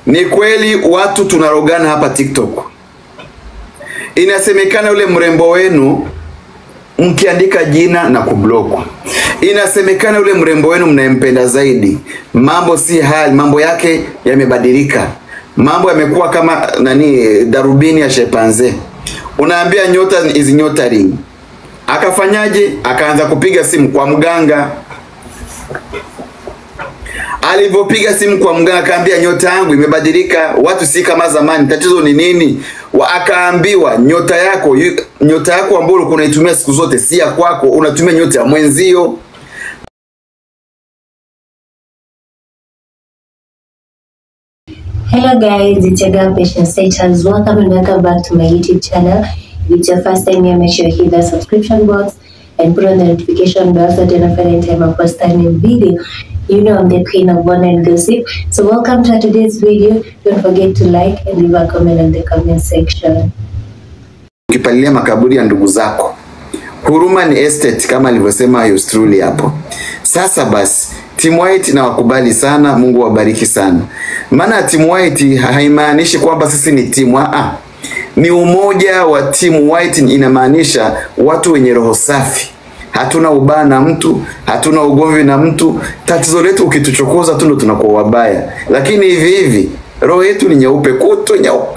Ni kweli watu tunarogana hapa TikTok. Inasemekana yule mrembo wenu mkiandika jina na kublock. Inasemekana yule mrembo wenu mnayempenda zaidi, mambo si hali, mambo yake yamebadilika, mambo yamekuwa kama nani, darubini ya shepanze. Unaambia nyota is nyota ring, akafanyaje? Akaanza kupiga simu kwa mganga. Alivyopiga simu kwa mganga, akaambia nyota yangu imebadilika, watu si kama zamani, tatizo ni nini? Wa- Akaambiwa nyota yako yu- nyota yako ambayo ulikuwa unaitumia siku zote si ya kwako, unatumia nyota ya mwenzio. Hello guys, it's your girl Patient Status. Welcome and welcome back to my YouTube channel. If it's your first time here, make sure you hit the subscription box and put on the notification bell so that every time I post a new video, you know I'm the queen of one and gossip. So welcome to today's video. Don't forget to like and leave a comment in the comment section. ukipalilia makaburi ya ndugu zako. Huruma ni estate kama alivyosema yours truly hapo. Sasa basi Team White na wakubali sana, Mungu wabariki sana. Maana Team White haimaanishi kwamba sisi ni timu ah, ni umoja wa Team White, inamaanisha watu wenye roho safi. Hatuna ubaya na mtu, hatuna ugomvi na mtu. Tatizo letu ukituchokoza tu ndo tunakuwa wabaya, lakini hivi hivi roho yetu ni nyeupe kutu nyeupe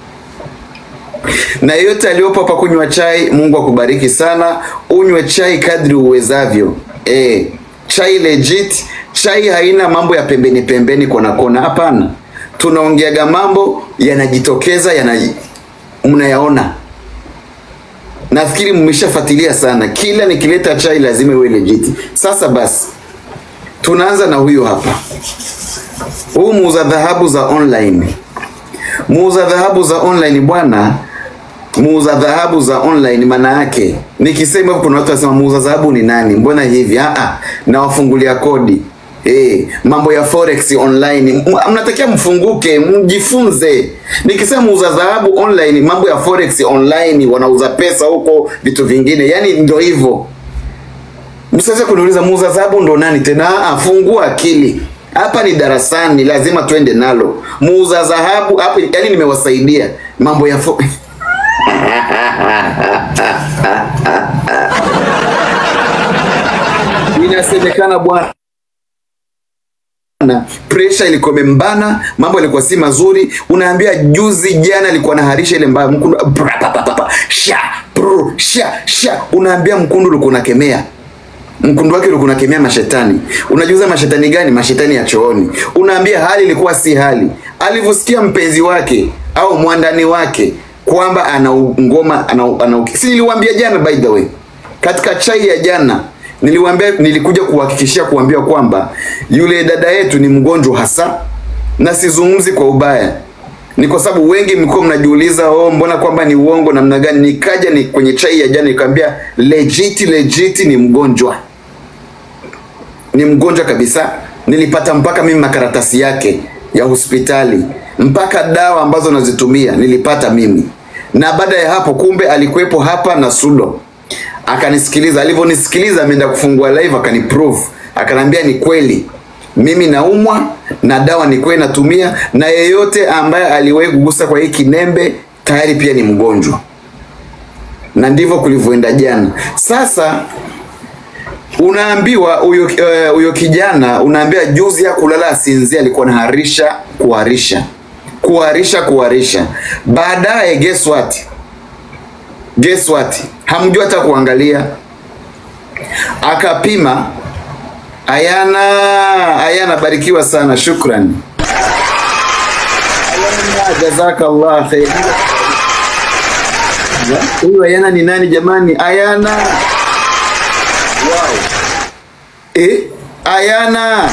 na yeyote aliyopo hapa kunywa chai, Mungu akubariki sana. Unywe chai kadri uwezavyo. E, chai legit. Chai haina mambo ya pembeni pembeni, kona kona, hapana. Tunaongeaga mambo yanajitokeza, yana mnayaona. Nafikiri mmeshafuatilia sana, kila nikileta chai lazima iwe legit. Sasa basi, tunaanza na huyu hapa, huu muuza dhahabu za online muuza dhahabu za online bwana, muuza dhahabu za online maana yake nikisema hivyo, kuna watu wasema muuza dhahabu ni nani? Mbona hivi? Ah, ah, nawafungulia kodi Eh, mambo ya forex online M- mnatakiwa mfunguke, mjifunze. Nikisema muuza dhahabu online, mambo ya forex online, wanauza pesa huko, vitu vingine, yani ndio hivyo. Msiweze kuniuliza muuza dhahabu ndo nani tena. Ah, fungua akili. Hapa ni darasani, lazima twende nalo. Muuza dhahabu hapo, yani nimewasaidia mambo ya fo inasemekana bwana na pressure ilikuwa imembana, mambo yalikuwa si mazuri. Unaambia juzi jana alikuwa anaharisha ile mbaya mkundu, bra, pa, pa, pa, pa, sha bro, sha sha, unaambia mkundu ulikuwa unakemea mkundu wake ulikuwa unakemea mashetani. Unajiuza mashetani gani? Mashetani ya chooni. Unaambia hali ilikuwa si hali. Alivyosikia mpenzi wake au mwandani wake kwamba ana u- ngoma ana, u- ana, u- si niliwaambia jana, by the way, katika chai ya jana niliwaambia, nilikuja kuhakikishia kuambia kwamba yule dada yetu ni mgonjwa hasa, na sizungumzi kwa ubaya ni kwa sababu wengi mlikuwa mnajiuliza oh, mbona kwamba ni uongo namna gani. Nikaja ni kwenye chai ya jana nikamwambia legit, legit ni mgonjwa, ni mgonjwa kabisa. Nilipata mpaka mimi makaratasi yake ya hospitali, mpaka dawa ambazo nazitumia nilipata mimi, na baada ya hapo, kumbe alikuwepo hapa na Sudo akanisikiliza. Alivyonisikiliza ameenda kufungua live, akaniprove, akanambia ni kweli mimi naumwa na dawa ni kweli natumia, na yeyote ambaye aliwahi kugusa kwa hii kinembe tayari pia ni mgonjwa, na ndivyo kulivyoenda jana. Sasa unaambiwa huyo eh, huyo kijana unaambia juzi ya kulala asinzia, alikuwa anaharisha kuharisha kuharisha kuharisha. Baadaye guess what? Guess what? Hamjua hata kuangalia, akapima Ayana, Ayana barikiwa sana, shukran. Ayana, jazakallah khair. Huyu Ayana ni nani jamani? Ayana. Wow. Eh, Ayana.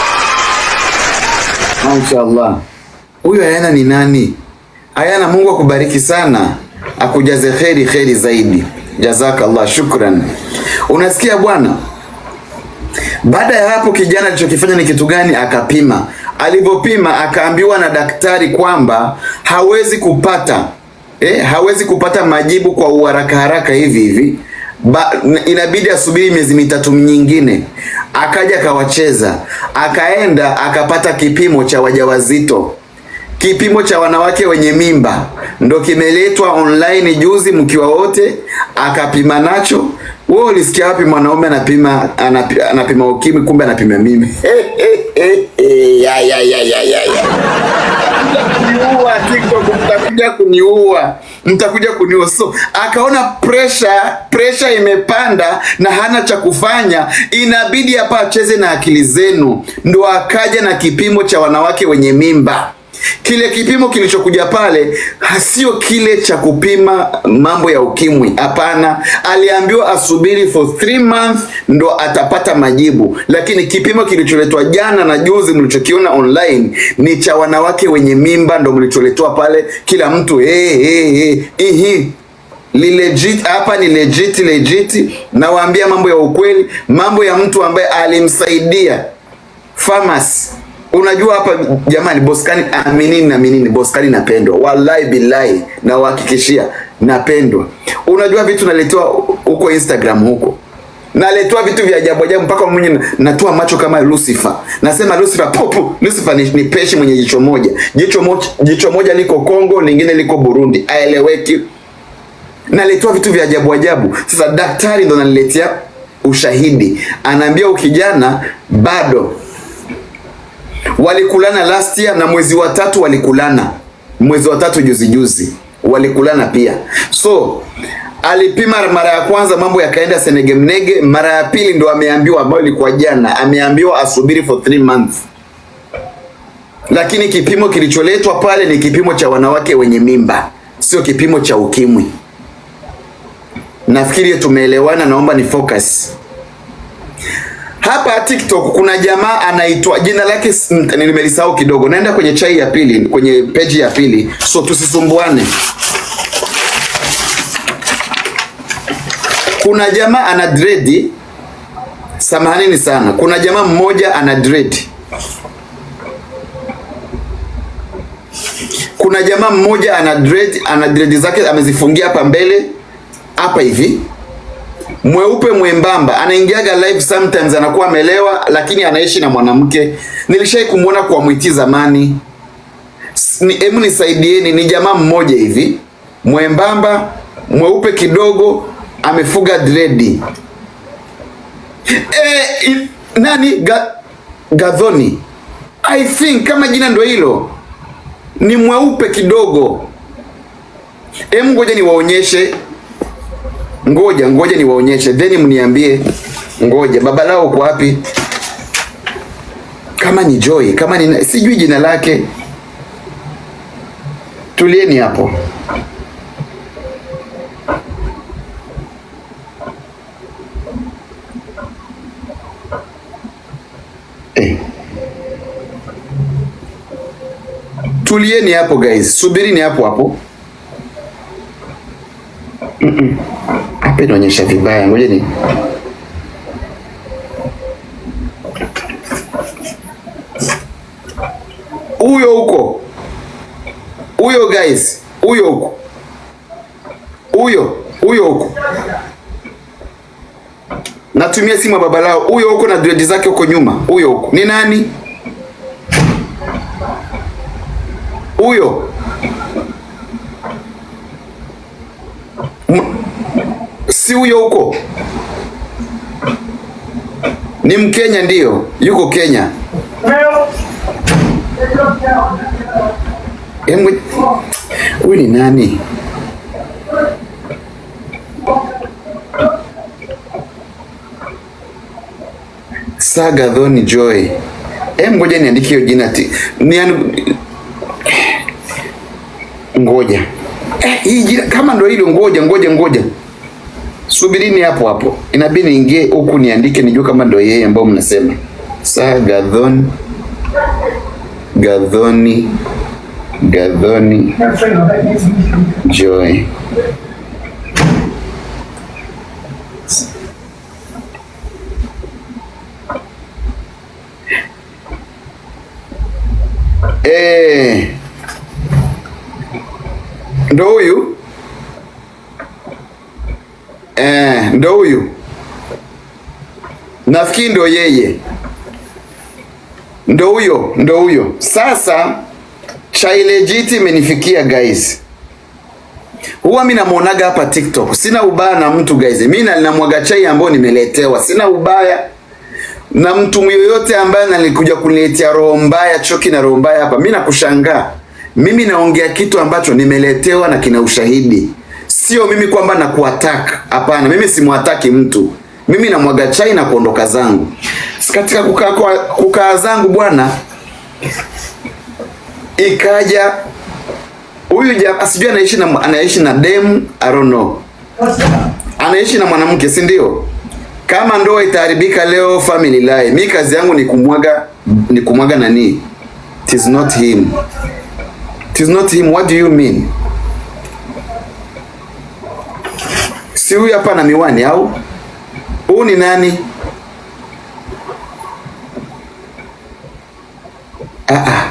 Mashaallah. Huyu Ayana ni nani? Ayana, Mungu akubariki sana, akujaze kheri kheri zaidi. Jazakallah, shukran. Unasikia bwana? Baada ya hapo kijana alichokifanya ni kitu gani? Akapima. Alivyopima akaambiwa na daktari kwamba hawezi kupata eh, hawezi kupata majibu kwa uharaka haraka hivi hivi ba, inabidi asubiri miezi mitatu nyingine. Akaja akawacheza, akaenda akapata kipimo cha wajawazito. kipimo cha wanawake wenye mimba ndo kimeletwa online juzi, mkiwa wote akapima nacho. Wewe ulisikia wapi mwanaume anapima anapi- anapima ukimwi, kumbe anapima mimi? ya, ya, ya, ya, ya, ya. Mtaniua TikTok, mtakuja kuniua, mtakuja kuniua. So akaona pressure pressure imepanda na hana cha kufanya, inabidi hapa acheze na akili zenu, ndo akaja na kipimo cha wanawake wenye mimba. Kile kipimo kilichokuja pale hasio kile cha kupima mambo ya ukimwi, hapana. Aliambiwa asubiri for three months ndo atapata majibu, lakini kipimo kilicholetwa jana na juzi mlichokiona online ni cha wanawake wenye mimba, ndo mlicholetwa pale. Kila mtu hey, hey, hey, ihi li legit hapa ni legit legit. Nawaambia mambo ya ukweli, mambo ya mtu ambaye alimsaidia Farmers. Unajua hapa jamani, Boskani aminini na aminini, Boskani napendwa, wallahi billahi, na wahakikishia napendwa. Unajua vitu naletewa huko Instagram huko naletewa vitu vya ajabu ajabu, mpaka mwenye natoa macho kama Lucifer. Nasema Lucifer popu, Lucifer ni, ni peshi mwenye jicho moja, jicho moja, jicho moja liko Kongo, lingine liko Burundi, aeleweki. Naletewa vitu vya ajabu ajabu. Sasa daktari ndo ananiletea ushahidi, anaambia ukijana bado walikulana last year na mwezi wa tatu walikulana, mwezi wa tatu juzi juzi walikulana pia. So alipima mara ya kwanza, mambo yakaenda senegemnege. Mara ya pili ndo ameambiwa, ambayo ilikuwa jana, ameambiwa asubiri for three months, lakini kipimo kilicholetwa pale ni kipimo cha wanawake wenye mimba, sio kipimo cha ukimwi. Nafikiri tumeelewana, naomba ni focus hapa TikTok kuna jamaa anaitwa jina lake s- n- nimelisahau kidogo. Naenda kwenye chai ya pili, kwenye peji ya pili, so tusisumbuane. Kuna jamaa ana dread, samahanini sana. Kuna jamaa mmoja ana dread. Kuna jamaa mmoja ana dread, ana dread zake amezifungia hapa mbele hapa hivi mweupe mwembamba, anaingiaga live sometimes, anakuwa amelewa, lakini anaishi na mwanamke. Nilishai kumwona kwa mwiti zamani. S- ni- Hebu nisaidieni, ni jamaa mmoja hivi mwembamba, mweupe kidogo, amefuga dredi. E, i, nani Ga, Gadhoni I think kama jina ndo hilo, ni mweupe kidogo. Em, ngoja niwaonyeshe ngoja ngoja niwaonyeshe then mniambie ngoja baba lao uko wapi kama ni joy kama ni sijui jina lake tulieni hapo eh. tulieni hapo guys subirini hapo hapo hapa inaonyesha vibaya, ngoja ni huyo huko, huyo guys, huyo huko, huyo huyo huko, natumia simu ya baba lao, huyo huko na dread zake huko nyuma, huyo huko ni nani? Huyo si huyo huko ni Mkenya, ndiyo yuko Kenya. Hebu huyu ni nani? Saga Dhoni Joy. Em, ngoja niandike hiyo jina ti. Nian... Ngoja. Eh, hii jina kama ndo hilo ngoja ngoja ngoja. Subirini hapo hapo. Inabidi niingie huku niandike nijue kama ndo yeye ambao mnasema. Saga Dhoni Gadhoni Gadhoni Joy. Eh. Ndo huyu? Eh, ndo huyu. Nafikiri ndo yeye. Ndo huyo, ndo huyo. Sasa chai legit imenifikia guys. Huwa mimi namuonaga hapa TikTok. Sina ubaya na mtu guys. Mimi na- namwaga chai ambayo nimeletewa. Sina ubaya na mtu yoyote ambaye nalikuja kuniletea roho mbaya, choki na roho mbaya hapa. Mimi nakushangaa. Mimi naongea kitu ambacho nimeletewa na kina ushahidi. Sio mimi kwamba nakuataka. Hapana, mimi simwataki mtu. Mimi namwaga chai na kuondoka zangu. Katika kukaa kwa- kukaa zangu bwana, ikaja huyu jamaa sijui anaishi na anaishi na dem I don't know. Anaishi na mwanamke si ndio? Kama ndoa itaharibika leo family lie. Mi kazi yangu ni kumwaga ni kumwaga nani? It is not him. It is not him. What do you mean? Si huyu hapa na miwani au? Huyu ni nani? Ah ah.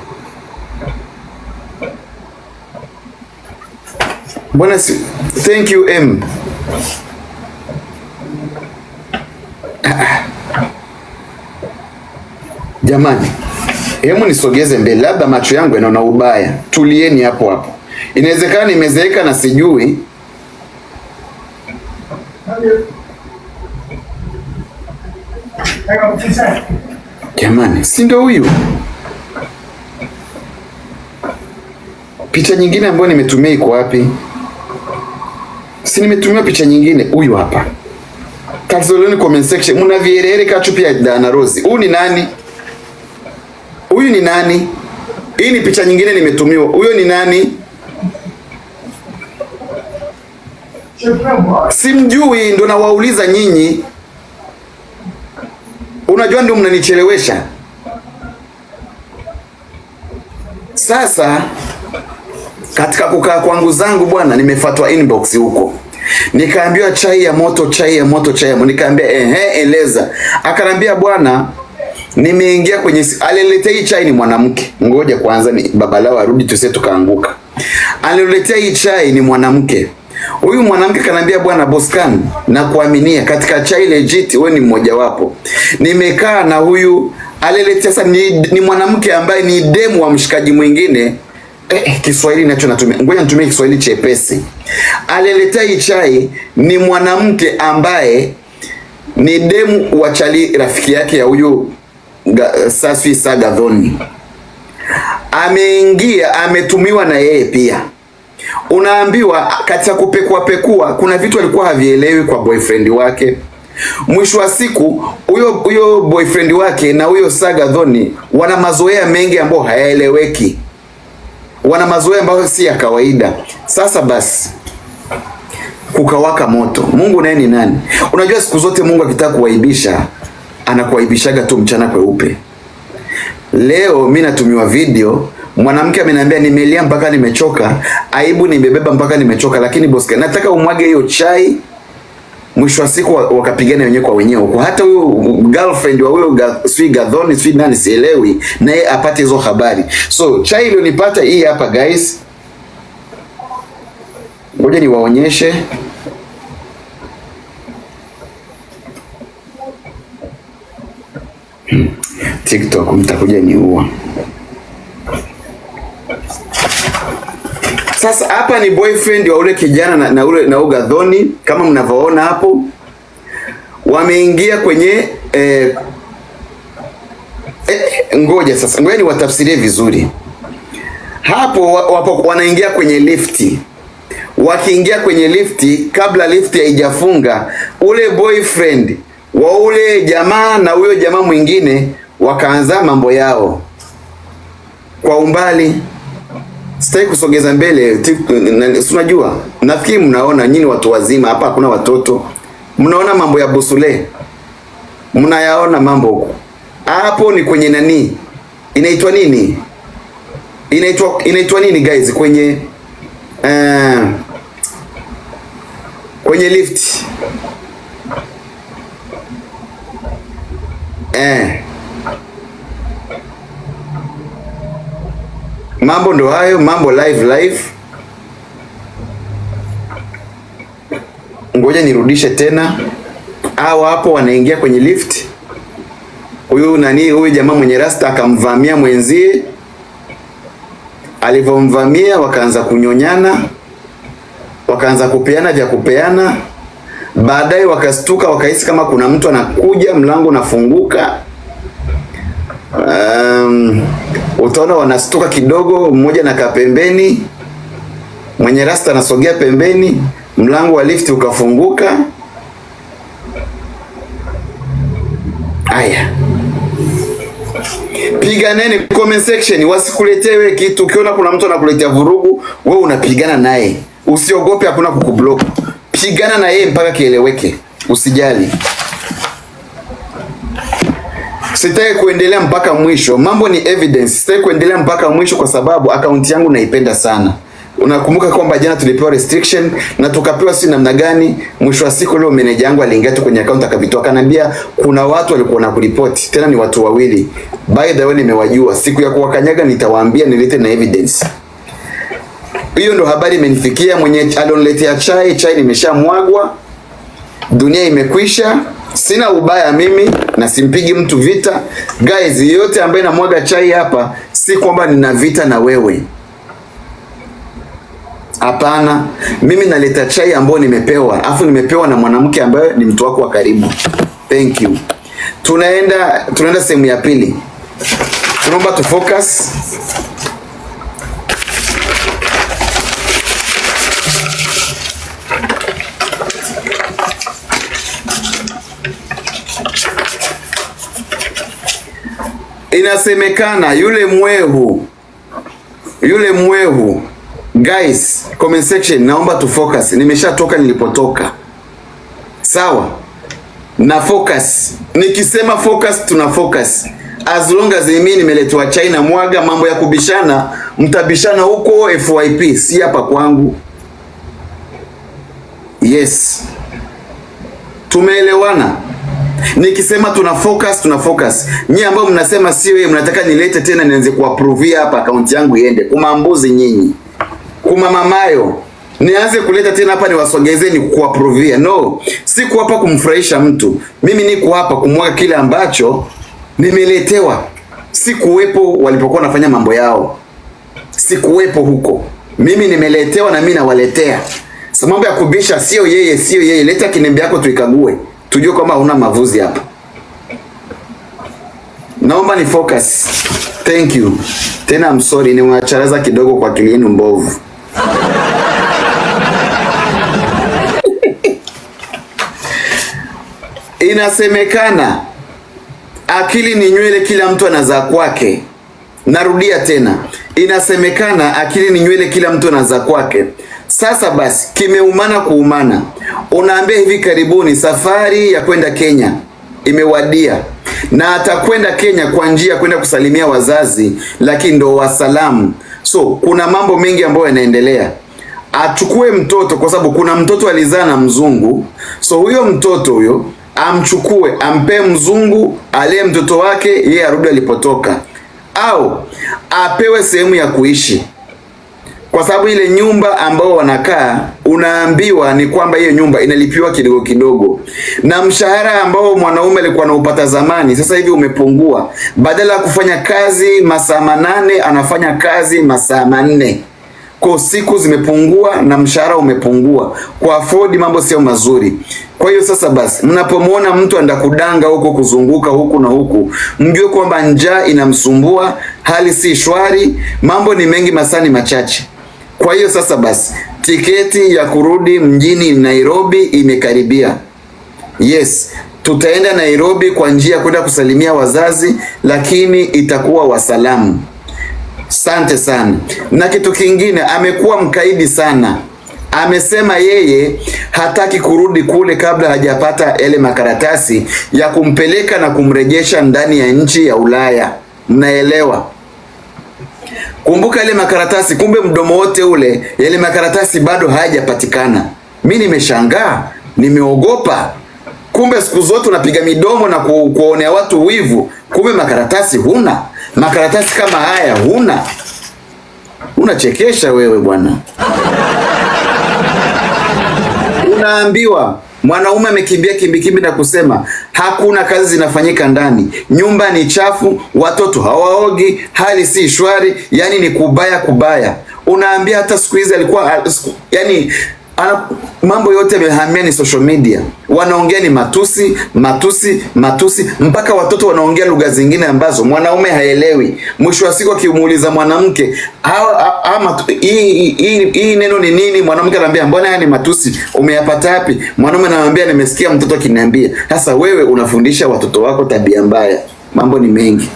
Mbona si thank you M. Ah, ah. Jamani, hemu nisogeze mbele, labda macho yangu yanaona ubaya. Tulieni hapo hapo. Inawezekana nimezeeka na sijui. Jamani, si ndio huyu? Picha nyingine ambayo nimetumia iko wapi? Si nimetumia picha nyingine, huyu hapa. Kazoleni comment section, mna vierere kachupi ya Dana Rose. Huyu ni nani? Huyu ni nani? Hii ni picha nyingine nimetumiwa. Huyo ni nani? Simjui, ndo nawauliza nyinyi. Unajua ndio mnanichelewesha. Sasa katika kukaa kwangu zangu bwana, nimefatwa inbox huko, nikaambiwa chai ya moto, chai ya moto, chai ya moto. Nikaambia ehe, eleza. Akanambia bwana, nimeingia kwenye si- aliniletea hii chai ni mwanamke. Ngoja kwanza ni babalao arudi tuse tukaanguka. Aliniletea hii chai ni mwanamke. Huyu mwanamke kanambia bwana Boscan, na kuaminia katika chai legit, wewe ni mmoja wapo. Nimekaa na huyu aleletea sasa, ni, ni mwanamke ambaye ni demu wa mshikaji mwingine Eh, Kiswahili nacho natumia, ngoja nitumie Kiswahili chepesi. Aleletea hii chai ni mwanamke ambaye ni demu wa chali rafiki yake ya huyu Ga- Saswi Sagadhoni. Ameingia, ametumiwa na yeye pia. Unaambiwa katika kupekua pekua, kuna vitu alikuwa havielewi kwa boyfriend wake. Mwisho wa siku huyo huyo boyfriend wake na huyo Sagadhoni wana mazoea mengi ambayo hayaeleweki wana mazoea ambayo si ya kawaida. Sasa basi kukawaka moto. Mungu naye ni nani? Unajua siku zote Mungu akitaka kuwaibisha anakuwaibishaga tu mchana kweupe. Leo mi natumiwa video, mwanamke ameniambia nimelia mpaka nimechoka, aibu nimebeba mpaka nimechoka, lakini boska, nataka umwage hiyo chai mwisho wa siku wa- wakapigana wenyewe kwa wenyewe huko. Hata huyo girlfriend wa huyo ga, sui Gadhoni sui nani sielewi, naye apate hizo habari. So chai iliyonipata hii hapa guys, ngoja niwaonyeshe. Hmm, TikTok mtakuja niua. Sasa hapa ni boyfriend wa ule kijana na, na ule na huyo Gadhoni kama mnavyoona hapo, wameingia kwenye eh, eh, ngoja sasa, ngoja niwatafsirie vizuri hapo. wa- Wapo wanaingia kwenye lifti, wakiingia kwenye lifti, kabla lifti haijafunga, ule boyfriend wa ule jamaa na huyo jamaa mwingine wakaanza mambo yao kwa umbali sitaki kusogeza mbele tik- na- si unajua nafikiri mnaona nyinyi watu wazima hapa hakuna watoto mnaona mambo ya bosule mnayaona mambo huko hapo ni kwenye nani inaitwa nini inaitwa inaitwa nini guys kwenye uh, kwenye lift eh mambo ndo hayo mambo live live ngoja nirudishe tena hao hapo wanaingia kwenye lift huyu nani huyu jamaa mwenye rasta akamvamia mwenzie alivyomvamia wakaanza kunyonyana, wakaanza kupeana vya kupeana. Baadaye wakastuka, wakahisi kama kuna mtu anakuja, mlango unafunguka. Um, utaona wanastuka kidogo, mmoja nakaa pembeni, mwenye rasta anasogea pembeni, mlango wa lifti ukafunguka. Aya, piganeni comment section, wasikuletee wewe kitu. Ukiona kuna mtu anakuletea vurugu, wewe unapigana naye, usiogope, hakuna kukublock. Pigana na yeye mpaka kieleweke, usijali. Sitaki kuendelea mpaka mwisho, mambo ni evidence. Sitaki kuendelea mpaka mwisho kwa sababu akaunti yangu naipenda sana. Unakumbuka kwamba jana tulipewa restriction na tukapewa si namna gani. Mwisho wa siku leo meneja yangu aliingia tu kwenye account akavitoa, akaniambia kuna watu walikuwa na kuripoti, tena ni watu wawili. By the way, nimewajua, siku ya kuwakanyaga nitawaambia, nilete na evidence. Hiyo ndo habari imenifikia. Mwenye alioniletea chai, chai nimeshamwagwa, dunia imekwisha. Sina ubaya mimi na simpigi mtu vita. Guys, yote ambaye namwaga chai hapa, si kwamba nina vita na wewe. Hapana, mimi naleta chai ambayo nimepewa, afu nimepewa na mwanamke ambaye ni mtu wako wa karibu. Thank you. Tunaenda tunaenda sehemu ya pili. Tunaomba tu focus. Inasemekana yule mwehu yule mwehu guys, comment section, naomba tu focus. Nimeshatoka nilipotoka, sawa na focus. Nikisema focus, tuna focus as long as mimi nimeletwa China mwaga mambo ya kubishana, mtabishana huko FYP, si hapa kwangu. Yes, tumeelewana. Nikisema tuna focus, tuna focus. Nyinyi ambao mnasema sio yeye, mnataka nilete tena nianze kuapprove hapa akaunti yangu iende. Kumambuzi nyinyi. Kuma mamayo. Nianze kuleta tena hapa niwasogezeni kuapprove. No, siku hapa kumfurahisha mtu. Mimi niko hapa kumwaga kile ambacho nimeletewa. Sikuwepo walipokuwa wanafanya mambo yao. Sikuwepo huko. Mimi nimeletewa na mimi nawaletea. Sasa mambo ya kubisha sio yeye, sio yeye. Leta kinembe yako tuikague. Tujue kwamba huna mavuzi hapa. Naomba ni focus. Thank you. Tena I'm sorry niwacharaza kidogo kwa akili yenu mbovu. Inasemekana akili ni nywele, kila mtu anazaa kwake. Narudia tena, inasemekana akili ni nywele, kila mtu anazaa kwake. Sasa basi, kimeumana kuumana. Unaambia hivi karibuni safari ya kwenda Kenya imewadia, na atakwenda Kenya kwa njia ya kwenda kusalimia wazazi, lakini ndo wasalamu. So kuna mambo mengi ambayo yanaendelea. Achukue mtoto kwa sababu kuna mtoto alizaa na mzungu, so huyo mtoto huyo amchukue, ampee mzungu alee mtoto wake, yeye arudi alipotoka, au apewe sehemu ya kuishi kwa sababu ile nyumba ambao wanakaa unaambiwa ni kwamba hiyo nyumba inalipiwa kidogo kidogo, na mshahara ambao mwanaume alikuwa anaupata zamani sasa hivi umepungua. Badala ya kufanya kazi masaa manane anafanya kazi masaa manne kwa siku zimepungua na mshahara umepungua. Kwa afford mambo sio mazuri. Kwa hiyo sasa basi, mnapomwona mtu anda kudanga huko kuzunguka huku na huku, mjue kwamba njaa inamsumbua, hali si shwari, mambo ni mengi, masaa ni machache. Kwa hiyo sasa basi, tiketi ya kurudi mjini Nairobi imekaribia. Yes, tutaenda Nairobi kwa njia ya kwenda kusalimia wazazi, lakini itakuwa wasalamu. Sante sana. Na kitu kingine, amekuwa mkaidi sana. Amesema yeye hataki kurudi kule kabla hajapata yale makaratasi ya kumpeleka na kumrejesha ndani ya nchi ya Ulaya. Mnaelewa? Kumbuka ile makaratasi, kumbe mdomo wote ule, yale makaratasi bado hayajapatikana. Mi nimeshangaa, nimeogopa. Kumbe siku zote unapiga midomo na ku, kuonea watu wivu, kumbe makaratasi huna. Makaratasi kama haya huna. Unachekesha wewe bwana. Unaambiwa Mwanaume amekimbia kimbikimbi na kusema hakuna kazi zinafanyika ndani, nyumba ni chafu, watoto hawaogi, hali si shwari, yani ni kubaya kubaya. Unaambia hata siku hizi alikuwa al- siku- yani ana, mambo yote yamehamia ni social media, wanaongea ni matusi matusi matusi, mpaka watoto wanaongea lugha zingine ambazo mwanaume haelewi. Mwisho wa siku akimuuliza mwanamke "Hawa- ha- ha- matu- hii hii- hii- hii neno ni nini, mwanamke anaambia mbona haya ni matusi, umeyapata wapi? Mwanaume anamwambia nimesikia mtoto akiniambia. Sasa wewe unafundisha watoto wako tabia mbaya, mambo ni mengi.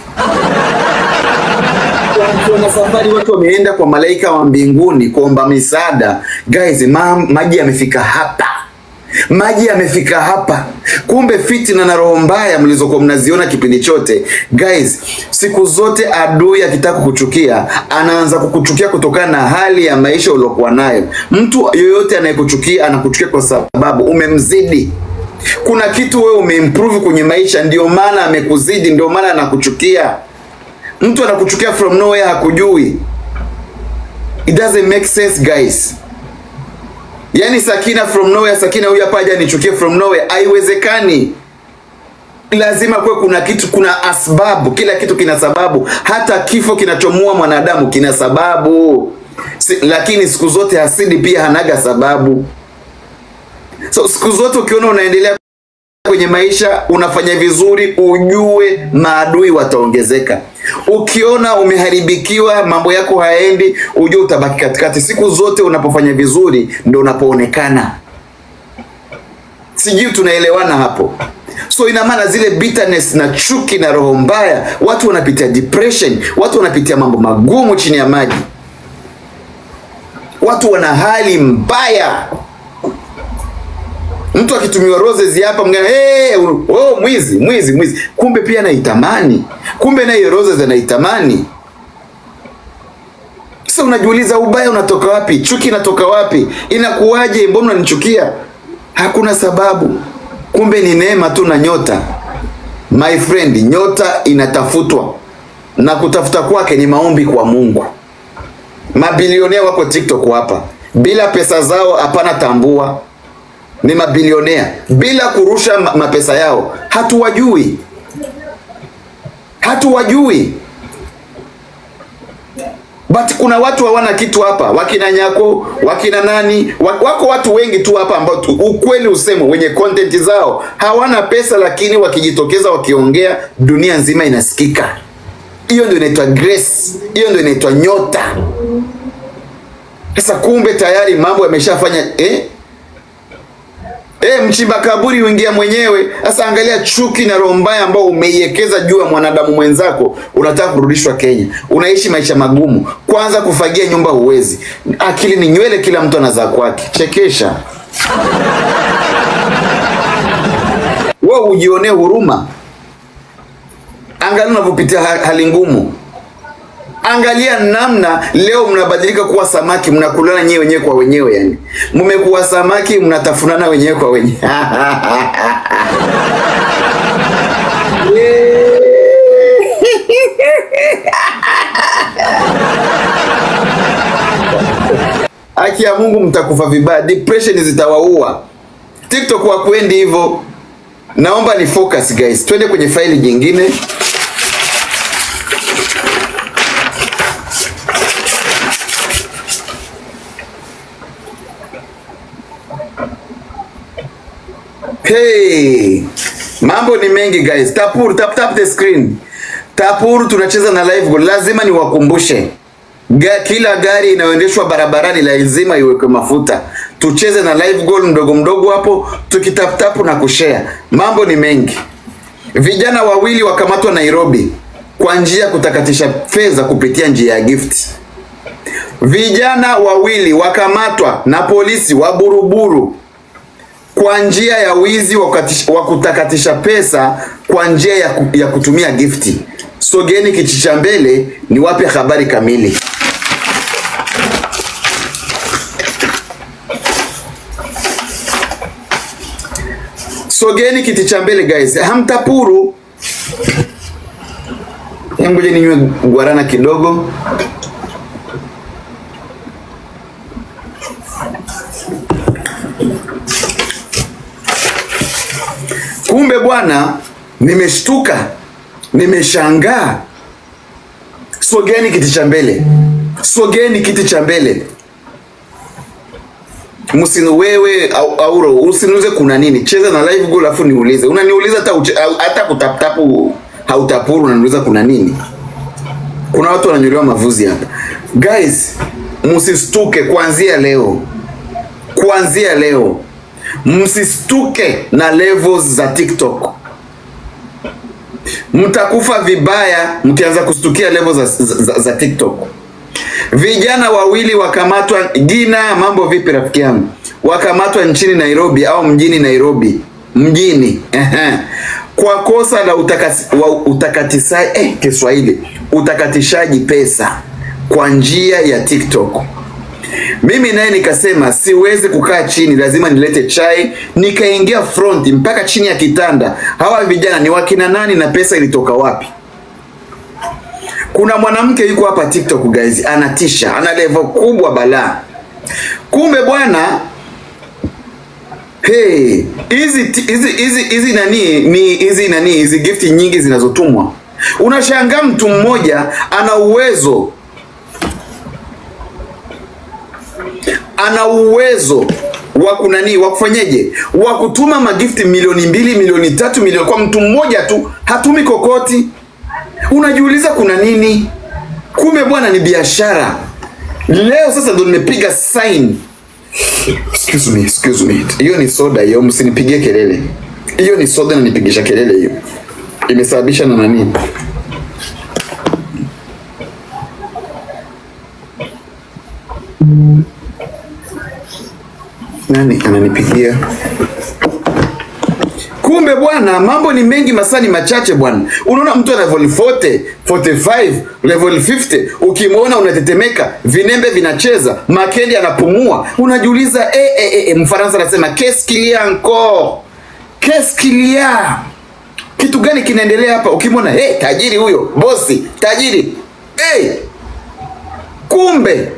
Wana safari watu wameenda kwa malaika wa mbinguni kuomba misaada. Guys, ma, maji yamefika hapa, maji yamefika hapa. Kumbe fitina na roho mbaya mlizokuwa mnaziona kipindi chote, guys, siku zote adui akitaka kukuchukia anaanza kukuchukia kutokana na hali ya maisha uliokuwa nayo. Mtu yoyote anayekuchukia anakuchukia kwa sababu umemzidi kuna kitu wewe umeimprove kwenye maisha, ndio maana amekuzidi, ndio maana anakuchukia. Mtu anakuchukia from nowhere, hakujui. It doesn't make sense guys. Yaani Sakina from nowhere, Sakina huyu hapa aje anichukie from nowhere, haiwezekani. Lazima kuwe kuna kitu, kuna asbabu. Kila kitu kina sababu, hata kifo kinachomua mwanadamu kina sababu. Si, lakini siku zote hasidi pia hanaga sababu. So siku zote ukiona unaendelea kwenye maisha unafanya vizuri, ujue maadui wataongezeka. Ukiona umeharibikiwa, mambo yako haendi, ujue utabaki katikati. Siku zote unapofanya vizuri ndo unapoonekana. Sijui tunaelewana hapo? So ina maana zile bitterness na chuki na roho mbaya, watu wanapitia depression, watu wanapitia mambo magumu chini ya maji, watu wana hali mbaya mtu akitumiwa roses hapa mgana hey, oh, mwizi mwizi mwizi, kumbe pia anaitamani, kumbe naye roses anaitamani. Sasa unajiuliza ubaya unatoka wapi? Chuki inatoka wapi? Inakuwaje? Mbona unanichukia? Hakuna sababu, kumbe ni neema tu na nyota. My friend, nyota inatafutwa na kutafuta kwake ni maombi kwa Mungu. Mabilionea wako TikTok hapa, bila pesa zao hapana tambua ni mabilionea bila kurusha ma- mapesa yao, hatuwajui, hatuwajui. But kuna watu hawana kitu hapa, wakina Nyako, wakina nani, wa- wako watu wengi tu hapa ambao tu, ukweli usemo, wenye content zao hawana pesa, lakini wakijitokeza wakiongea, dunia nzima inasikika. Hiyo ndio inaitwa grace, hiyo ndio inaitwa nyota. Sasa kumbe tayari mambo yameshafanya eh? E, mchimba kaburi uingia mwenyewe. Sasa angalia chuki na roho mbaya ambao umeiwekeza juu ya mwanadamu mwenzako, unataka kurudishwa Kenya, unaishi maisha magumu. Kwanza kufagia nyumba huwezi, akili ni nywele, kila mtu anazaa kwake. Chekesha wewe, ujionee huruma. Angalia unavyopitia ha- hali ngumu. Angalia namna leo mnabadilika kuwa samaki, mnakulana nyewe wenyewe kwa wenyewe, yani mmekuwa samaki, mnatafunana wenyewe kwa wenyewe. Haki ya Mungu, mtakufa vibaya, depression zitawaua. TikTok wakwendi hivyo. Naomba ni focus guys, twende kwenye faili jingine. Hey, mambo ni mengi guys. Tapuru, tap tap the screen. Tapuru tunacheza na live goal. Lazima niwakumbushe. Ga, kila gari inayoendeshwa barabarani lazima iwekwe mafuta. Tucheze na live goal mdogo mdogo hapo tukitaptapu na kushare. Mambo ni mengi. Vijana wawili wakamatwa Nairobi kwa njia ya kutakatisha fedha kupitia njia ya gift. Vijana wawili wakamatwa na polisi wa Buruburu kwa njia ya wizi wa kukatish- wa kutakatisha pesa kwa njia ya, ku, ya kutumia gifti. Sogeni kiti cha mbele ni wape habari kamili. Sogeni kiti cha mbele guys, hamtapuru. Hebu Ngoja ninywe guarana kidogo. Kumbe bwana, nimeshtuka, nimeshangaa. Sogeni kiti cha mbele, sogeni kiti cha mbele. Msinu wewe au, auro usiniulize kuna nini. Cheza na live goal afu niulize. Unaniuliza hata uche- au- hata kutaptapu hautapuru unaniuliza kuna nini? Kuna watu wananyolewa mavuzi hapa. Guys, msistuke kuanzia leo. Kuanzia leo. Msistuke na levels za TikTok. Mtakufa vibaya mkianza kustukia levels za, za, za, za TikTok. Vijana wawili wakamatwa. Gina, mambo vipi rafiki yangu? Wakamatwa nchini Nairobi au mjini Nairobi, mjini ehe, kwa kosa la utakasi, wa utakatishaji eh, Kiswahili, utakatishaji pesa kwa njia ya TikTok. Mimi naye nikasema siwezi kukaa chini, lazima nilete chai. Nikaingia front mpaka chini ya kitanda. Hawa vijana ni wakina nani na pesa ilitoka wapi? Kuna mwanamke yuko hapa TikTok guys, anatisha, ana level kubwa balaa. Kumbe bwana, hey, hizi ti- hizi hizi hizi nani ni hizi nani hizi gift nyingi zinazotumwa. Unashangaa mtu mmoja ana uwezo ana uwezo wa kunani wa kufanyeje wa kutuma magifti milioni mbili milioni tatu milioni kwa mtu mmoja tu, hatumi kokoti. Unajiuliza kuna nini? Kumbe bwana ni biashara. Leo sasa ndo nimepiga sign. Excuse me, excuse me. Hiyo ni soda hiyo, msinipigie kelele. Hiyo ni soda na nipigisha kelele hiyo. Imesababisha na nani? Nani ananipigia? Kumbe bwana, mambo ni mengi, masaa ni machache bwana. Unaona mtu ana level 40, 45, level 50, ukimwona unatetemeka, vinembe vinacheza, makendi anapumua, unajiuliza eh, eh, eh, eh, Mfaransa anasema qu'est-ce qu'il y a encore, qu'est-ce qu'il y a, kitu gani kinaendelea hapa? Ukimwona hey, tajiri huyo, bosi tajiri, hey, kumbe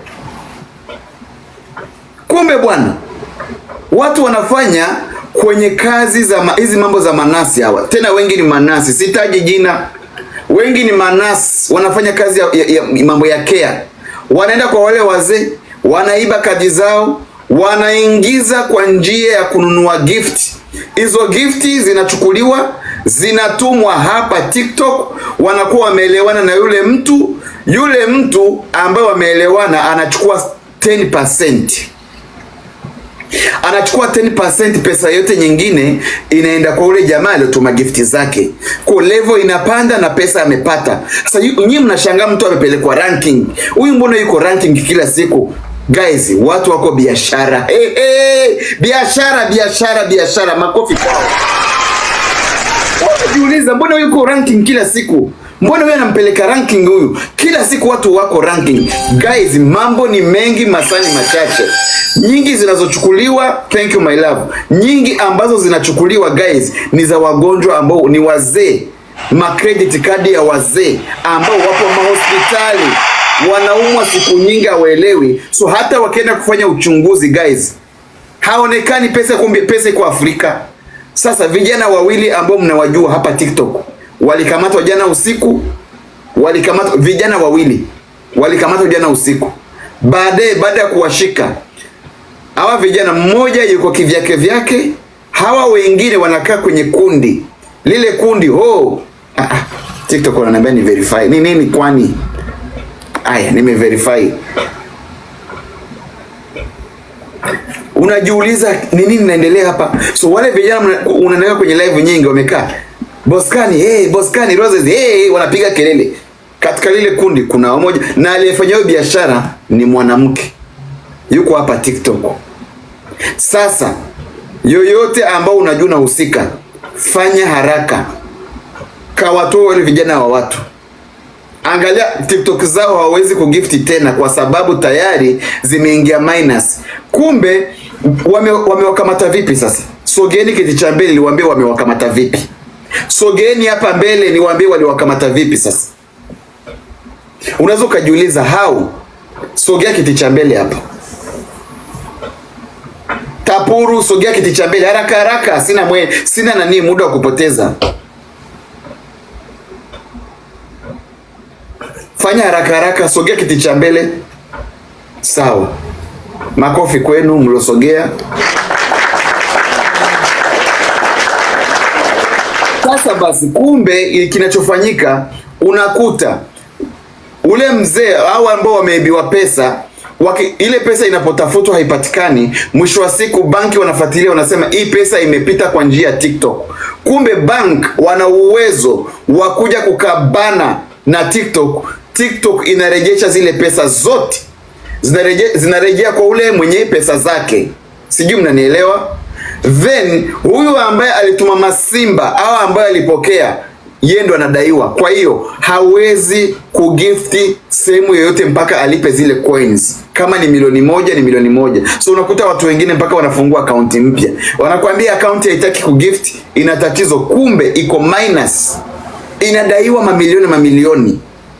kumbe bwana watu wanafanya kwenye kazi za ma- hizi mambo za manasi hawa, tena wengi ni manasi, sitaji jina, wengi ni manasi, wanafanya kazi ya, ya, ya mambo ya care, wanaenda kwa wale wazee, wanaiba kadi zao, wanaingiza kwa njia ya kununua gift. Hizo gifti zinachukuliwa zinatumwa hapa TikTok, wanakuwa wameelewana na yule mtu, yule mtu ambaye wameelewana anachukua 10% anachukua 10% pesa yote nyingine inaenda kwa ule jamaa aliyotuma gifti zake, kwa level inapanda na pesa amepata. Sasa yu- nyinyi mnashangaa mtu amepelekwa ranking, huyu mbona yuko ranking kila siku? Guys, watu wako biashara. Hey, hey, biashara biashara biashara, makofi kwao. Unajiuliza mbona huyu yuko ranking kila siku? Mbona huyu anampeleka ranking huyu? Kila siku watu wako ranking. Guys, mambo ni mengi, masani machache. Nyingi zinazochukuliwa, thank you my love. Nyingi ambazo zinachukuliwa guys ni za wagonjwa ambao ni wazee. Ma credit card ya wazee ambao wapo mahospitali wanaumwa siku nyingi hawaelewi. So hata wakienda kufanya uchunguzi guys, haonekani pesa, kumbe pesa iko Afrika. Sasa vijana wawili ambao mnawajua hapa TikTok walikamatwa jana usiku, walikamatwa vijana wawili walikamatwa jana usiku. Baadaye baada ya kuwashika hawa vijana, mmoja yuko kivyake vyake, hawa wengine wanakaa kwenye kundi lile kundi ho. Ah, ah, TikTok wananiambia ni verify ni nini? Kwani aya, nimeverify unajiuliza ni nini inaendelea hapa. So wale vijana mna- unaendelea kwenye live nyingi wamekaa Boskani, hey, Boskani Roses, hey, wanapiga kelele. Katika lile kundi kuna mmoja na aliyefanya hiyo biashara ni mwanamke, yuko hapa TikTok. Sasa yoyote ambao unajua unahusika, fanya haraka, kawatoa wale vijana wa watu Angalia TikTok zao hawawezi kugifti tena kwa sababu tayari zimeingia minus. Kumbe wame, wamewakamata vipi sasa? Sogeni kiti cha mbele niwaambie wamewakamata vipi. Sogeni hapa mbele niwaambie waliwakamata vipi sasa. Unaweza ukajiuliza how? Sogea kiti cha mbele hapa. Tap Kapuru, sogea kiti cha mbele haraka haraka, sina mwe, sina nani muda wa kupoteza. Fanya haraka haraka, sogea kiti cha mbele. Sawa, makofi kwenu mliosogea. Sasa basi, kumbe kinachofanyika unakuta ule mzee au ambao wameibiwa pesa waki, ile pesa inapotafutwa haipatikani. Mwisho wa siku banki wanafuatilia, wanasema hii pesa imepita kwa njia ya TikTok. Kumbe bank wana uwezo wa kuja kukabana na TikTok. TikTok inarejesha zile pesa zote, zinarejea zinarejea kwa ule mwenye pesa zake. Sijui mnanielewa? Then huyu ambaye alituma masimba au ambaye alipokea yeye ndo anadaiwa. Kwa hiyo hawezi kugifti sehemu yoyote mpaka alipe zile coins. Kama ni milioni moja ni milioni moja. So unakuta watu wengine mpaka wanafungua akaunti mpya, wanakuambia akaunti haitaki kugift, ina tatizo, kumbe iko minus, inadaiwa mamilioni mamilioni.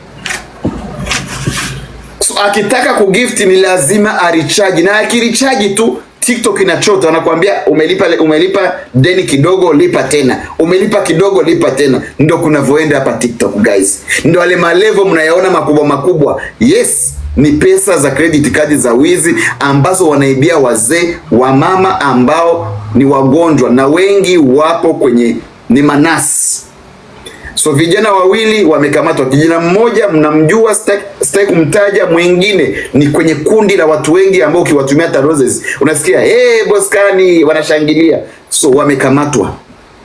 So akitaka kugift ni lazima arichaji, na akirichaji tu TikTok inachota, wanakuambia umelipa umelipa deni kidogo, lipa tena, umelipa kidogo, lipa tena. Ndo kunavyoenda hapa TikTok guys, ndo wale malevo mnayaona makubwa makubwa. Yes, ni pesa za credit card za wizi ambazo wanaibia wazee wa mama ambao ni wagonjwa na wengi wapo kwenye ni manasi. So vijana wawili wamekamatwa, kijana mmoja mnamjua, sitaki kumtaja, mwingine ni kwenye kundi la watu wengi ambao ukiwatumia hata roses unasikia hey, Boskani wanashangilia. So wamekamatwa,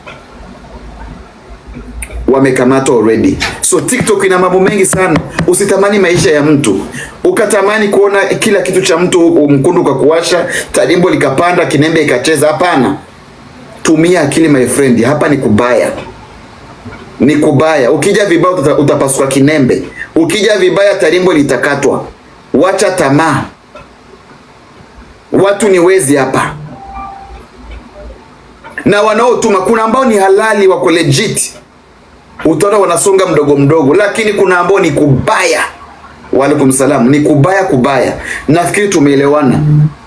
wamekamatwa already. So TikTok ina mambo mengi sana. Usitamani maisha ya mtu ukatamani kuona kila kitu cha mtu, mkundu kwa kuwasha tadimbo likapanda, kinembe ikacheza. Hapana, tumia akili my friend, hapa ni kubaya ni kubaya. Ukija vibaya uta, utapasuka kinembe. Ukija vibaya tarimbo litakatwa. Wacha tamaa, watu ni wezi hapa, na wanaotuma kuna ambao ni halali, wako legit, utaona wanasonga mdogo mdogo, lakini kuna ambao ni kubaya. Waalaikum salam, ni kubaya kubaya. Nafikiri tumeelewana.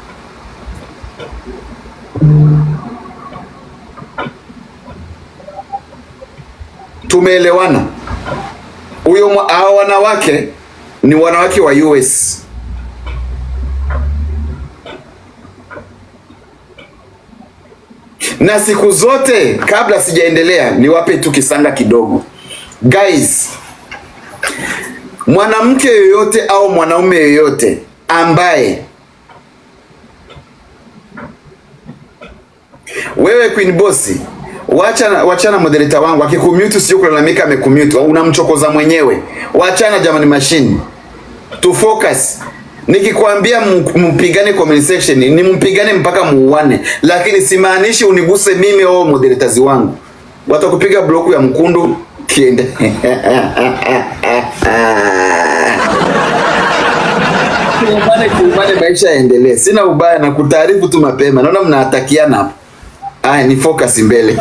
Tumeelewana. Huyo hao wanawake ni wanawake wa US. Na siku zote, kabla sijaendelea, niwape tu kisanga kidogo guys. Mwanamke yoyote au mwanaume yoyote ambaye wewe Queen Boss Wachana, wachana moderator wangu akikumute, sio kulalamika amekumute, unamchokoza mwenyewe. Wachana jamani, machine to focus. Nikikwambia mpigane comment section, ni mpigane mpaka muuane, lakini simaanishi uniguse mimi au moderators wangu. Watakupiga bloku ya mkundu kiende kumbane kumbane, maisha yaendelee. Sina ubaya na kutaarifu tu mapema, naona mnatakiana hapo. Aya, ni focus mbele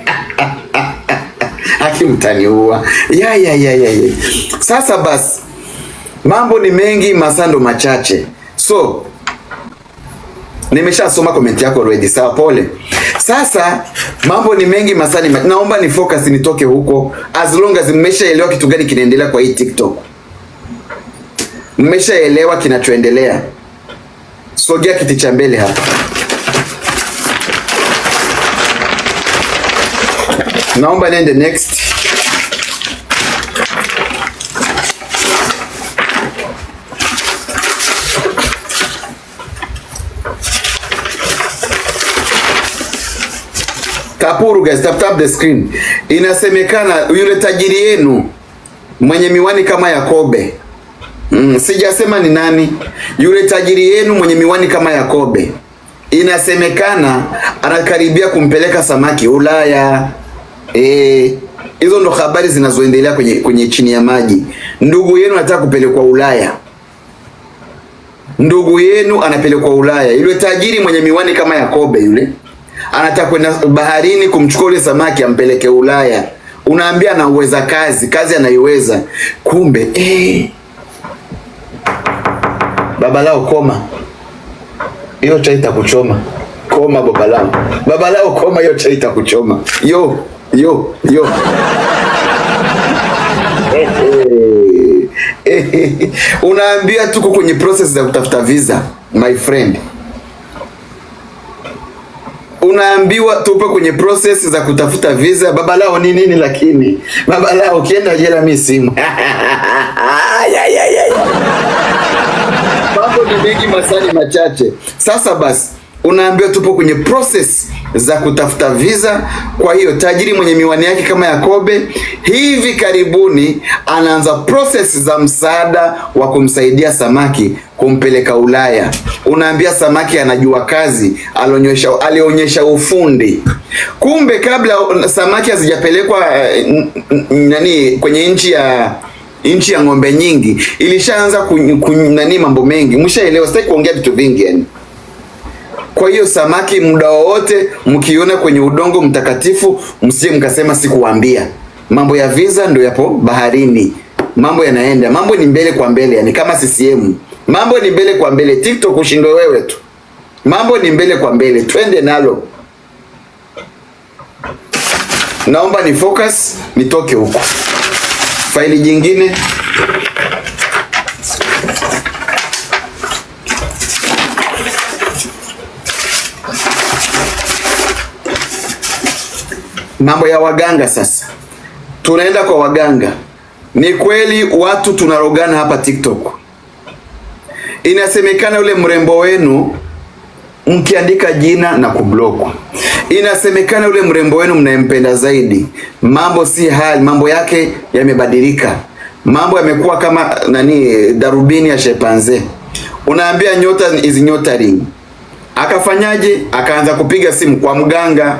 akimtaniua ya, ya, ya, ya, ya. Sasa basi mambo ni mengi, masando machache. So nimeshasoma comment yako already, sawa, pole. Sasa mambo ni mengi, masani ma... naomba ni focus nitoke huko, as long as mmeshaelewa kitu gani kinaendelea kwa hii TikTok, mmeshaelewa kinachoendelea. Sogea kiti cha mbele hapa. Naomba nende next. Kapuru guys, tap tap the screen. Inasemekana yule tajiri yenu mwenye miwani kama Yakobe. Mm, sijasema ni nani. Yule tajiri yenu mwenye miwani kama Yakobe. Inasemekana anakaribia kumpeleka samaki Ulaya. Eh, hizo ndo habari zinazoendelea kwenye, kwenye chini ya maji. Ndugu yenu anataka kupelekwa Ulaya, ndugu yenu anapelekwa Ulaya. Yule tajiri mwenye miwani kama Yakobe yule anataka kwenda baharini kumchukua yule samaki ampeleke Ulaya. Unaambia anauweza kazi, kazi anaiweza, kumbe eh, baba lao koma, hiyo chai itakuchoma koma babalao babalao koma hiyo chai itakuchoma yo yo yo unaambia tuko kwenye process za kutafuta visa my friend unaambiwa tupo kwenye process za kutafuta visa babalao ni nini lakini babalao ukienda jela mi simu Ya, ya, ya, ya. mambo ni mengi masani machache sasa basi unaambiwa tupo kwenye process za kutafuta visa kwa hiyo tajiri mwenye miwani yake kama yakobe hivi karibuni anaanza process za msaada wa kumsaidia samaki kumpeleka ulaya unaambia samaki anajua kazi alionyesha, alionyesha ufundi kumbe kabla samaki hazijapelekwa eh, n- n- nani kwenye nchi ya nchi ya ng'ombe nyingi ilishaanza kun, kun, nani mambo mengi mshaelewa sitaki kuongea vitu vingi yani kwa hiyo samaki muda wowote mkiona kwenye udongo mtakatifu msije mkasema sikuwaambia mambo ya visa ndo yapo baharini mambo yanaenda mambo ni mbele kwa mbele yani kama ccm mambo ni mbele kwa mbele tiktok ushindwe wewe tu mambo ni mbele kwa mbele twende nalo naomba ni focus nitoke huko faili jingine mambo ya waganga sasa tunaenda kwa waganga ni kweli watu tunarogana hapa tiktok inasemekana yule mrembo wenu mkiandika jina na kublokwa inasemekana yule mrembo wenu mnayempenda zaidi mambo si hali mambo yake yamebadilika mambo yamekuwa kama nani darubini ya shepanze unaambia nyota is nyota ring akafanyaje akaanza kupiga simu kwa mganga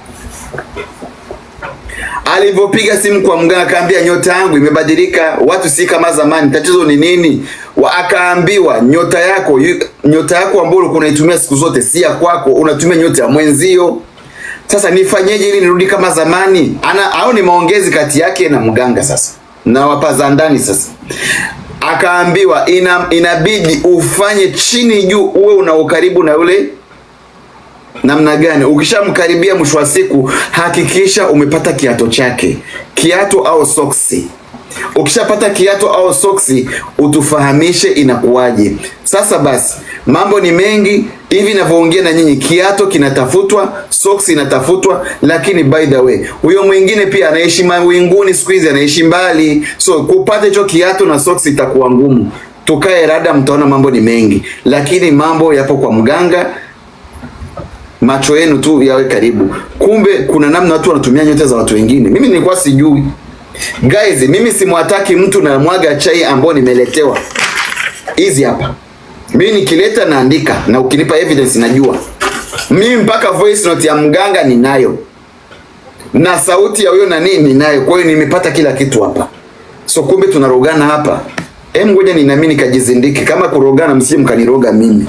alivyopiga simu kwa mganga akaambia nyota yangu imebadilika watu si kama zamani tatizo ni nini Wa- akaambiwa nyota yako yu- nyota yako ambayo ulikuwa unaitumia siku zote si ya kwako unatumia nyota ya mwenzio sasa nifanyeje ili nirudi kama zamani ana au ni maongezi kati yake na mganga sasa na wapaza ndani sasa akaambiwa ina, inabidi ufanye chini juu uwe una ukaribu na yule namna gani ukishamkaribia mwisho wa siku hakikisha umepata kiato chake kiato au soksi ukishapata kiato au soksi utufahamishe inakuwaje sasa basi mambo ni mengi hivi navyoongea na nyinyi kiato kinatafutwa soksi inatafutwa lakini by the way huyo mwingine pia anaishi mawinguni siku hizi anaishi mbali so kupata hicho kiato na soksi itakuwa ngumu tukae rada mtaona mambo ni mengi lakini mambo yapo kwa mganga macho yenu tu yawe karibu kumbe kuna namna watu wanatumia nyota za watu wengine mimi nilikuwa sijui guys mimi simwataki mtu na mwaga chai ambao nimeletewa hizi hapa mimi nikileta naandika na ukinipa evidence najua mimi mpaka voice note ya mganga ninayo na sauti ya huyo nani ninayo kwa hiyo nimepata kila kitu hapa so kumbe tunarogana hapa em ngoja ni nami nikajizindike kama kurogana msije mkaniroga mimi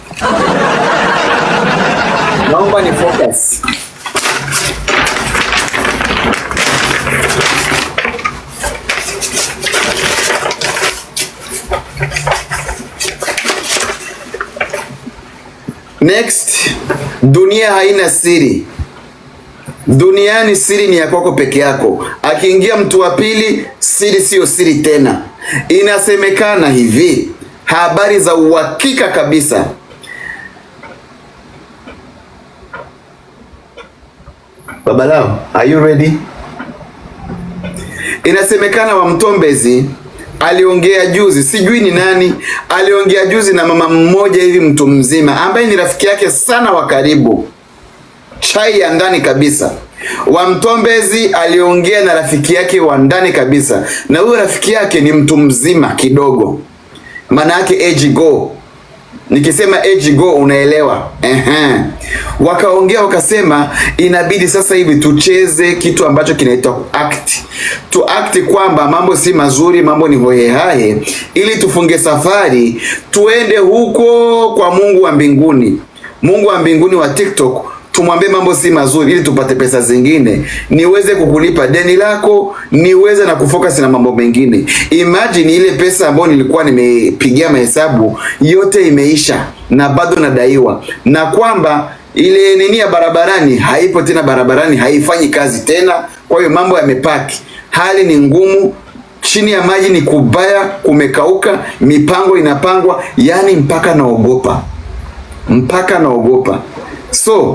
naomba ni focus next dunia haina siri duniani siri ni ya kwako peke yako akiingia mtu wa pili siri siyo siri tena inasemekana hivi habari za uhakika kabisa babalao are you ready inasemekana wa mtombezi aliongea juzi sijui ni nani aliongea juzi na mama mmoja hivi mtu mzima ambaye ni rafiki yake sana wa karibu chai ya ndani kabisa wa mtombezi aliongea na rafiki yake wa ndani kabisa na huyo rafiki yake ni mtu mzima kidogo maana yake age go nikisema age go unaelewa Ehe. wakaongea wakasema inabidi sasa hivi tucheze kitu ambacho kinaitwa act tu act kwamba mambo si mazuri mambo ni hohehahe ili tufunge safari tuende huko kwa mungu wa mbinguni mungu wa mbinguni wa tiktok tumwambie mambo si mazuri ili tupate pesa zingine niweze kukulipa deni lako niweze na kufocus na mambo mengine imagine ile pesa ambayo nilikuwa nimepigia mahesabu yote imeisha na bado nadaiwa na kwamba ile nini ya barabarani haipo tena barabarani, haifanyi kazi tena. Kwa hiyo mambo yamepaki, hali ni ngumu, chini ya maji ni kubaya, kumekauka, mipango inapangwa, yani mpaka naogopa, mpaka naogopa. So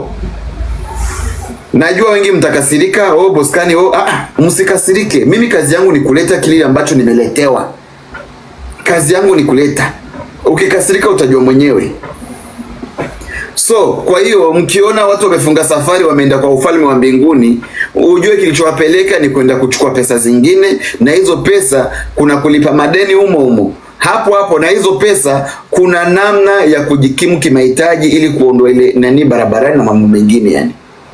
najua wengi mtakasirika, oh Boskani, oh ah, msikasirike. Mimi kazi yangu ni kuleta kile ambacho nimeletewa, kazi yangu ni kuleta. Ukikasirika utajua mwenyewe. So kwa hiyo mkiona watu wamefunga safari wameenda kwa ufalme wa mbinguni, ujue kilichowapeleka ni kwenda kuchukua pesa zingine, na hizo pesa kuna kulipa madeni humo humo hapo hapo, na hizo pesa kuna namna ya kujikimu kimahitaji ili kuondoa ile nani barabarani na mambo mengine yani.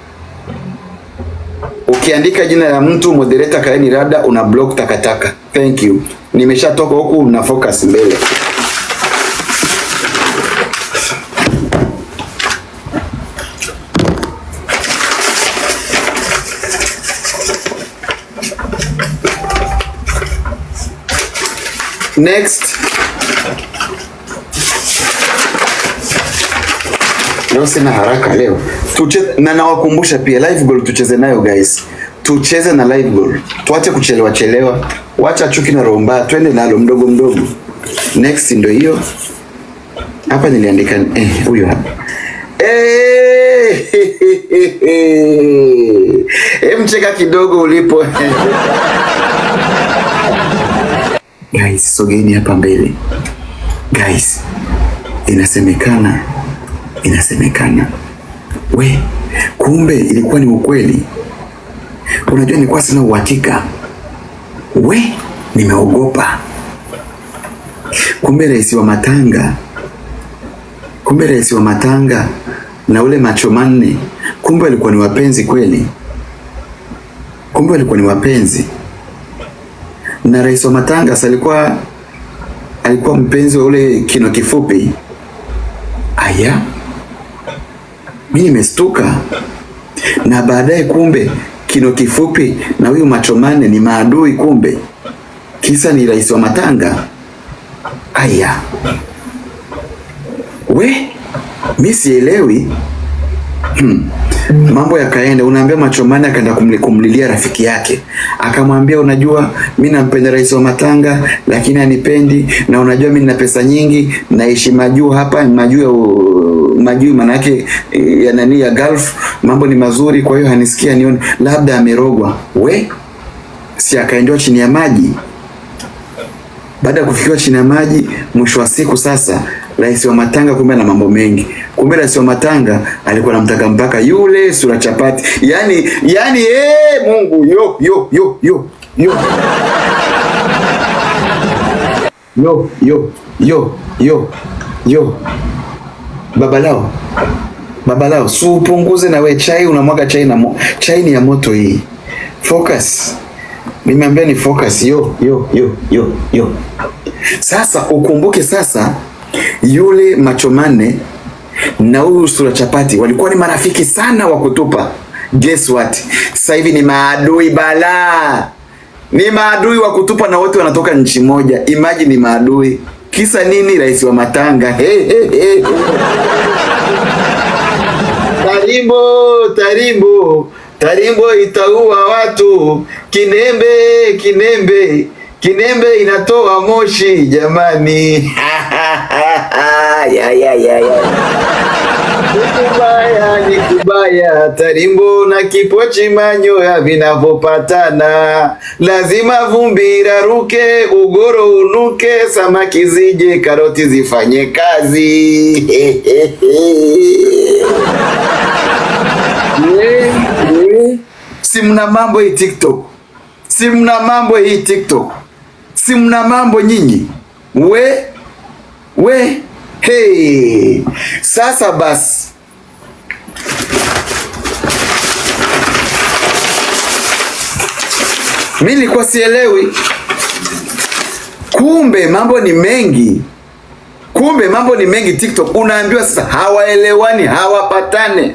Ukiandika jina la mtu moderator kaeni rada, una block takataka. Thank you, nimeshatoka huku na focus mbele. Next. Leo sina haraka leo. Tuche, na nawakumbusha pia live goal tucheze nayo guys. Tucheze na live goal. Tuache kuchelewa chelewa. Wacha chuki na roho mbaya, twende nalo mdogo mdogo. Next ndio hiyo. Hapa niliandika eh huyo hapa. Eh, Em cheka kidogo ulipo. Guys, sogeni hapa mbele. Guys, inasemekana inasemekana, we, kumbe ilikuwa ni ukweli. Unajua, nilikuwa sina uhakika, we, nimeogopa. Kumbe rais wa matanga, kumbe rais wa matanga na ule macho manne, kumbe walikuwa ni wapenzi kweli, kumbe walikuwa ni wapenzi na rais wa Matangas alikuwa alikuwa mpenzi wa ule kino kifupi. Aya, mi nimestuka, na baadaye kumbe kino kifupi na huyu macho manne ni maadui, kumbe kisa ni rais wa Matanga. Aya, we mi sielewi. Hmm. Mambo yakaenda, unaambia Machomani akaenda kumli, kumlilia rafiki yake, akamwambia unajua, mi nampenda rais wa Matanga lakini anipendi, na unajua mi nina pesa nyingi, naishi majuu hapa, majuu ya u- majuu manake eh, ya nani ya Gulf, mambo ni mazuri, kwa hiyo hanisikia nione, labda amerogwa. We si akaendewa chini ya maji baada ya kufikiwa chini ya maji, mwisho wa siku sasa, rais wa Matanga kumbe na mambo mengi. Kumbe rais wa Matanga alikuwa anamtaka mpaka yule sura chapati, yani yani, eh, Mungu yo yo yo yo yo yo yo yo yo yo, babalao babalao, si upunguze na we chai, unamwaga chai na mo, chai ni ya moto hii. Focus. Nimeambia ni focus yo yo yo yo yo. Sasa ukumbuke sasa, yule macho manne na huyu sura chapati walikuwa ni marafiki sana wa kutupa. Guess what? Sasa hivi ni maadui balaa, ni maadui wa kutupa na wote wanatoka nchi moja. Imagine ni maadui. Kisa nini? Rais wa Matanga. Hey, hey, hey. Tarimbo, tarimbo, tarimbo itaua watu. Kinembe, kinembe, kinembe inatoa moshi jamani. ya, ya, ya, ya. Ni kubaya, ni kubaya, tarimbo na kipochi manyoya vinavyopatana, lazima vumbi iraruke, ugoro unuke, samaki zije, karoti zifanye kazi. We, we. Si mna mambo hii TikTok, si mna mambo hii TikTok, si mna mambo nyinyi we we hey. Sasa basi mi nilikuwa sielewi, kumbe mambo ni mengi, kumbe mambo ni mengi TikTok. Unaambiwa sasa hawaelewani, hawapatane.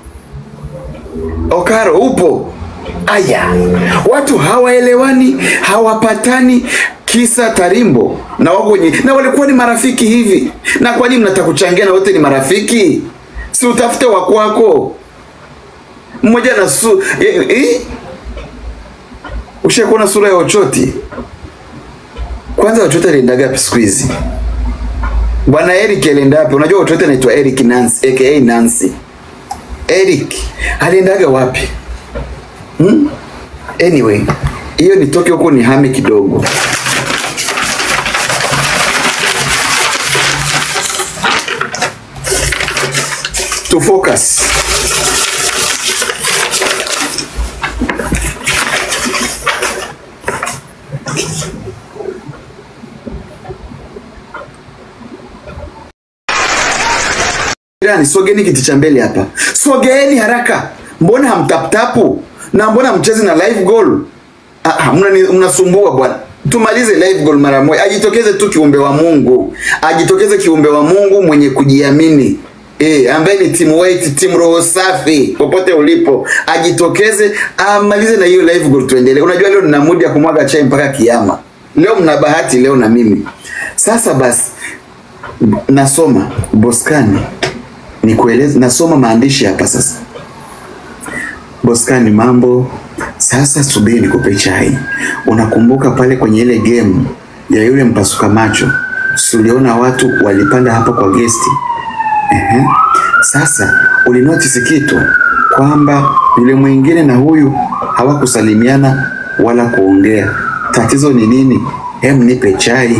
Okaro upo? Aya, watu hawaelewani, hawapatani, kisa Tarimbo na wako wenye na walikuwa ni marafiki hivi. Na kwa nini mnataka kuchangia na wote ni marafiki? si utafute wa kwako mmoja na su eh, eh? ushakuona sura ya Ochoti kwanza Ochoti aliendaga wapi siku hizi bwana Eric alienda wapi unajua Ochoti anaitwa Eric Nancy aka Nancy Eric aliendaga wapi hmm? anyway hiyo nitoke huko ni hame kidogo to focus Jirani, sogeni kiti cha mbele hapa, sogeeni haraka. Mbona hamtaptapu na mbona mchezi na live goal? Ah, ah, mnani- mnasumbua bwana. Tumalize live goal mara moja. Ajitokeze tu kiumbe wa Mungu, ajitokeze kiumbe wa Mungu mwenye kujiamini Eh, ambaye ni team weight, team roho safi popote ulipo, ajitokeze amalize na hiyo live goal, tuendelee. Unajua leo nina mood ya kumwaga chai mpaka kiama. Leo mna bahati leo na mimi. Sasa basi nasoma Boskani nikueleze, nasoma maandishi hapa sasa. Boskani, mambo sasa, subiri nikupe chai. Unakumbuka pale kwenye ile game ya yule mpasuka macho, si uliona watu walipanda hapa kwa gesti? Ehe. Sasa ulinotice kitu kwamba yule mwingine na huyu hawakusalimiana wala kuongea. Tatizo ni nini? Hem, nipe chai.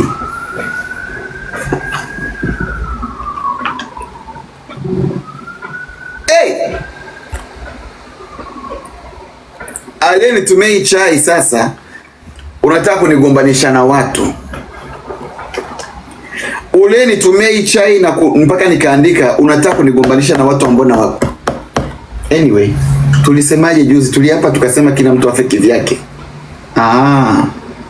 Hey! Aliyenitumia hii chai sasa, unataka kunigombanisha na watu. Uliyenitumia hii chai na ku, mpaka nikaandika unataka kunigombanisha na watu ambao na wapo. Anyway, tulisemaje juzi? Tuliapa tukasema kila mtu afe kivyake. Ah.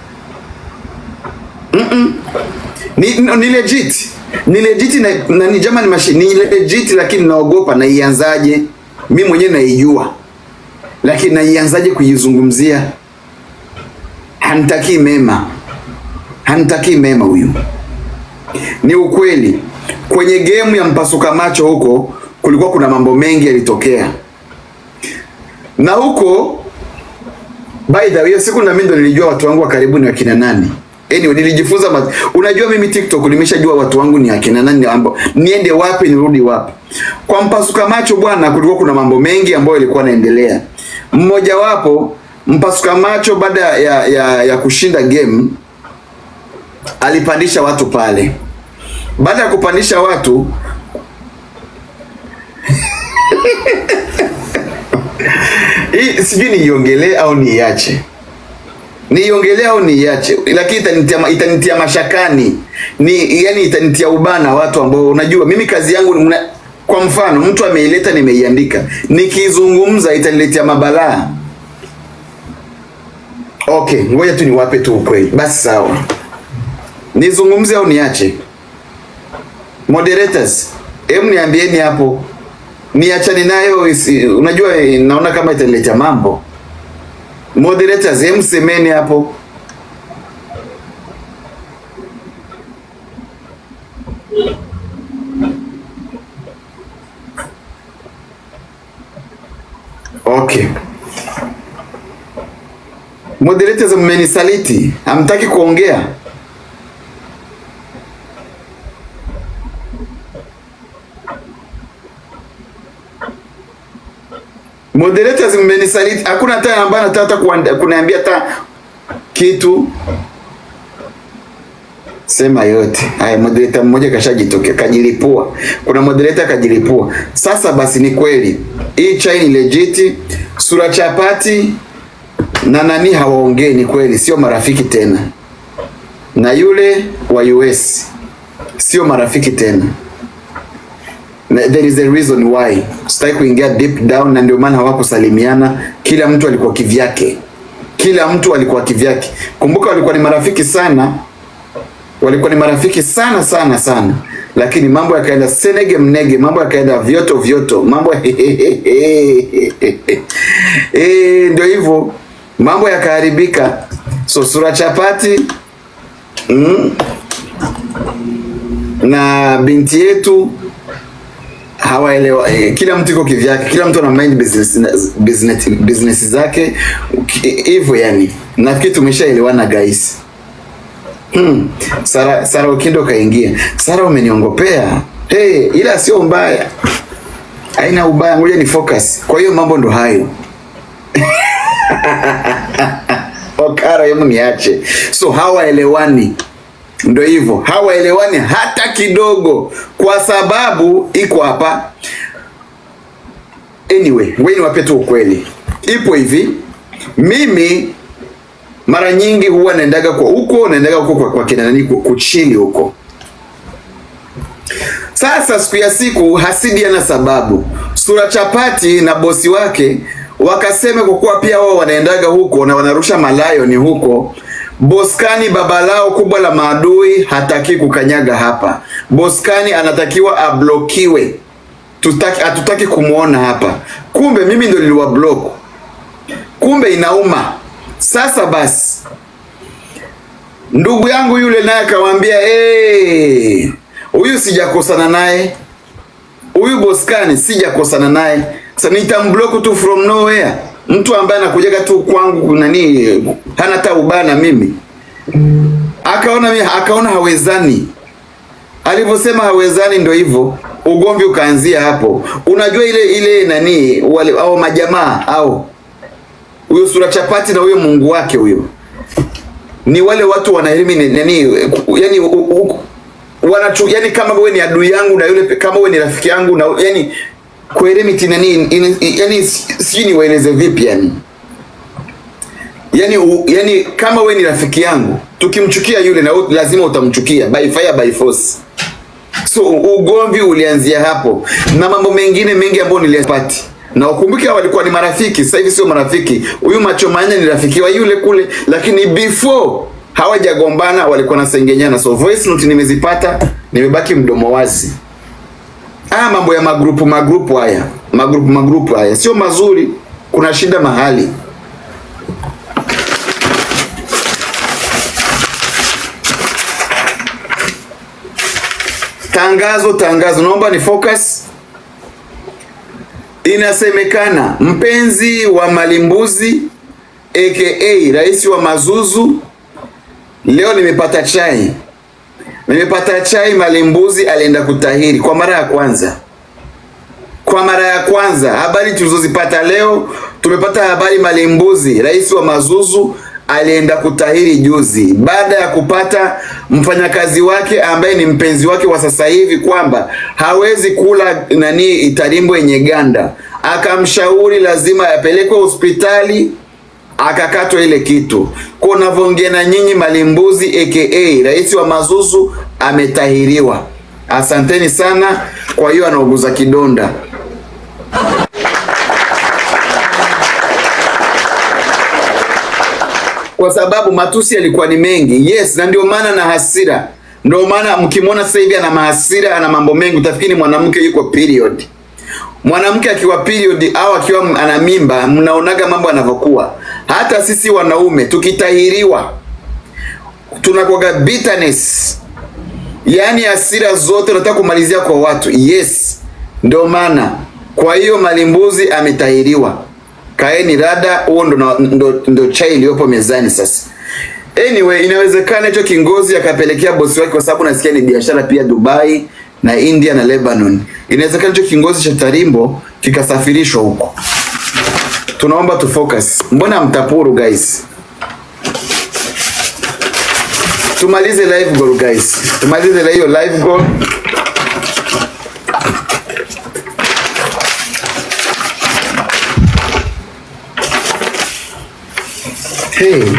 Ni, ni, ni legit ni legit na, na ni jamani mashi ni legit lakini naogopa naianzaje mi mwenyewe naijua lakini naianzaje kuizungumzia hantakii mema hantakii mema huyu ni ukweli kwenye gemu ya mpasuka macho huko kulikuwa kuna mambo mengi yalitokea na huko by the way hiyo siku na mimi ndo nilijua watu wangu wa karibu ni wakina nani anyway nilijifunza ma... unajua mimi tiktok nimeshajua watu wangu ni akina nani ambao niende wapi nirudi wapi kwa mpasuka macho bwana kulikuwa kuna mambo mengi ambayo yalikuwa yanaendelea mmojawapo mpasuka macho baada ya, ya, ya kushinda game alipandisha watu pale baada ya kupandisha watu hii sijui niiongelee au niiache niiongelee au niiache lakini itanitia, itanitia mashakani ni yani itanitia ubana watu ambao unajua mimi kazi yangu mna, kwa mfano mtu ameileta nimeiandika nikizungumza itaniletea mabalaa okay ngoja tu niwape tu ukweli basi sawa nizungumze au niache moderators hem niambieni hapo niachane nayo isi, unajua eh, naona kama itaniletea mambo moderators hem semeni hapo okay moderators mmenisaliti hamtaki kuongea moderators mmenisaliti hakuna hata ambaye anataka hata kuanda- kuniambia hata kitu sema yote haya moderator mmoja kashajitokea kajilipua kuna moderator kajilipua sasa basi ni kweli hii chai ni legit sura chapati na nani hawaongei ni kweli sio marafiki tena na yule wa US sio marafiki tena na there is a reason why sitaki kuingia deep down na ndio maana hawakusalimiana kila mtu alikuwa kivyake kila mtu alikuwa kivyake kumbuka walikuwa ni marafiki sana walikuwa ni marafiki sana sana sana lakini mambo yakaenda senege mnege mambo yakaenda vyoto vyoto mambo eh ndio hivyo mambo yakaharibika so sura chapati mm, na binti yetu hawaelewa eh, kila mtu iko kivyake, kila mtu ana mind business, business, business zake Ki- hivyo yani. Nafikiri tumeshaelewana guys. Hmm. Sara, Sara Ukindo kaingia. Sara umeniongopea. Hey, ila sio mbaya. Haina ubaya, ngoja ni focus. Kwa hiyo mambo ndo hayo. Okara, hebu niache. So hawaelewani, ndo hivyo, hawaelewani hata kidogo, kwa sababu iko hapa. Anyway, wewe niwape tu ukweli, ipo hivi. Mimi mara nyingi huwa naendaga kwa huko, naendaga huko kwa, kwa kina nani ku- kuchili huko. Sasa siku ya siku Hasidi ana sababu, Sura Chapati na bosi wake wakasema kwa kuwa pia wao wanaendaga huko na wanarusha malayo ni huko. Boskani baba lao kubwa la maadui hataki kukanyaga hapa. Boskani anatakiwa ablokiwe, tutaki hatutaki kumwona hapa. Kumbe mimi ndo niliwa block, kumbe inauma. Sasa basi ndugu yangu yule naye akamwambia "Eh, huyu sijakosana naye huyu boskani sijakosana naye sasa nitamblock tu from nowhere mtu ambaye anakujaga tu kwangu nani hana hata ubaya na mimi akaona mi- akaona hawezani alivyosema hawezani ndo hivyo ugomvi ukaanzia hapo unajua ile ile nani wale au majamaa au huyo sura chapati na huyo mungu wake huyo ni wale watu wana elimu nani yani u- u- wanachu yani kama wewe ni adui yangu na yule pe- kama wewe ni rafiki yangu na yani kuelemiti nani in- yani sijui niwaeleze vipi yani yani u, yani kama wewe ni rafiki yangu tukimchukia yule na wewe lazima utamchukia by fire by force so u- ugomvi ulianzia hapo na mambo mengine mengi ambayo niliyapati na ukumbuke hao walikuwa ni marafiki sasa hivi sio marafiki huyu macho manne ni rafiki wa yule kule lakini before hawajagombana walikuwa nasengenyana so voice note nimezipata nimebaki mdomo wazi haya mambo ya magrupu magrupu haya magrupu magrupu haya sio mazuri kuna shida mahali tangazo tangazo naomba ni focus inasemekana mpenzi wa malimbuzi aka rais wa mazuzu leo nimepata chai nimepata chai malimbuzi alienda kutahiri kwa mara ya kwanza kwa mara ya kwanza habari tulizozipata leo tumepata habari malimbuzi rais wa mazuzu alienda kutahiri juzi baada ya kupata mfanyakazi wake ambaye ni mpenzi wake wa sasa hivi kwamba hawezi kula nani itarimbo yenye ganda akamshauri lazima apelekwe hospitali akakatwa ile kitu kwa unavyoongea na nyinyi malimbuzi aka rais wa mazuzu ametahiriwa asanteni sana kwa hiyo anauguza kidonda kwa sababu matusi yalikuwa ni mengi yes na ndio maana na hasira ndio maana mkimwona sasa hivi ana mahasira ana mambo mengi utafikiri mwanamke yuko period mwanamke akiwa period au akiwa ana mimba mnaonaga mambo yanavyokuwa hata sisi wanaume tukitahiriwa tunakuwaga bitterness yaani hasira zote unataka kumalizia kwa watu yes ndio maana kwa hiyo malimbuzi ametahiriwa kaeni rada huo ndo, na- ndo, ndo chai iliyopo mezani sasa anyway inawezekana hicho kingozi akapelekea bosi wake kwa sababu nasikia ni biashara pia dubai na india na lebanon inawezekana hicho kingozi cha tarimbo kikasafirishwa huko tunaomba tu focus mbona mtapuru guys tumalize live goal guys tumalize hiyo live goal hey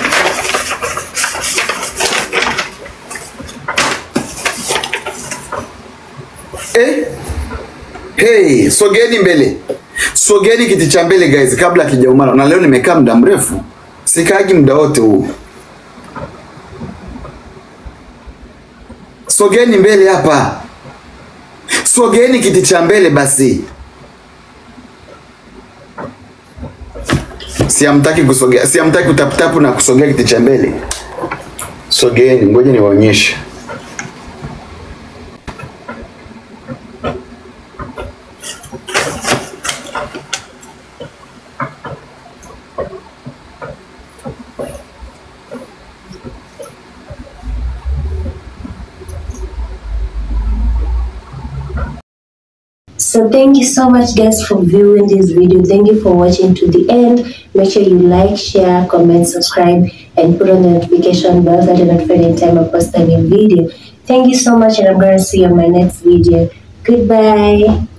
Eh? Hey, sogeni mbele, sogeni kiti cha mbele guys, kabla akijaumana. Na leo nimekaa muda mrefu, sikaagi muda wote huu. Sogeni mbele hapa, sogeni kiti cha mbele basi. Siamtaki kusogea, siamtaki kutaputapu na kusogea kiti cha mbele. Sogeni, ngoja niwaonyeshe. So thank you so much guys for viewing this video. Thank you for watching to the end. Make sure you like, share, comment, subscribe, and put on the notification bell so that you're notified anytime I post a new video. Thank you so much and I'm gonna see you on my next video. Goodbye.